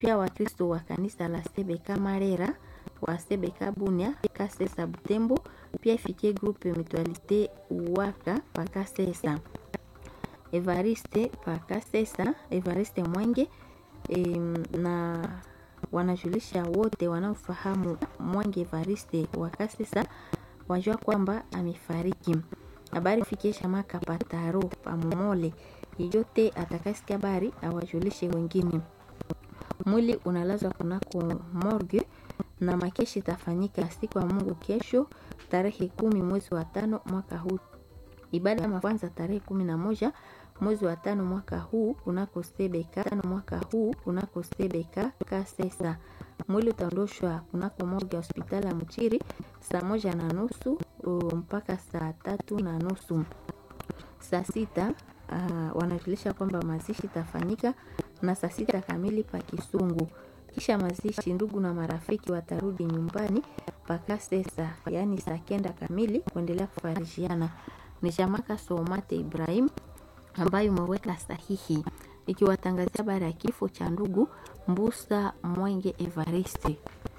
Pia Wakristo wa kanisa la Sebeka Marera wa Sebeka Bunia Kasesa Butembo, pia ifikie grupe Mutualite Waka pa Kasesa. Evariste pa Kasesa, Evariste Mwenge e, na wanajulisha wote wanaofahamu Mwenge Evariste wa Kasesa wajua kwamba amefariki. Habari fikie shamaka pataro pamomole yeyote atakasikia habari awajulishe wengine. Mwili unalazwa kunako morgue na makeshi itafanyika siku ya Mungu kesho tarehe kumi mwezi wa tano mwaka huu. Ibada ya kwanza tarehe kumi na moja mwezi wa tano mwaka huu kunako Sebeka tano mwaka huu kunako Sebeka Kasesa. Mwili utaondoshwa kunako morgue ya hospitali ya Mchiri saa moja na nusu mpaka saa tatu na nusu. Saa sita uh, wanajulisha kwamba mazishi itafanyika na saa sita kamili pa Kisungu. Kisha mazishi, ndugu na marafiki watarudi nyumbani paka sesa, yaani saa kenda kamili kuendelea kufarishiana. Ni Shamaka Somate Ibrahim ambayo umeweka sahihi ikiwatangazia habari ya kifo cha ndugu Mbusa Mwenge Evariste.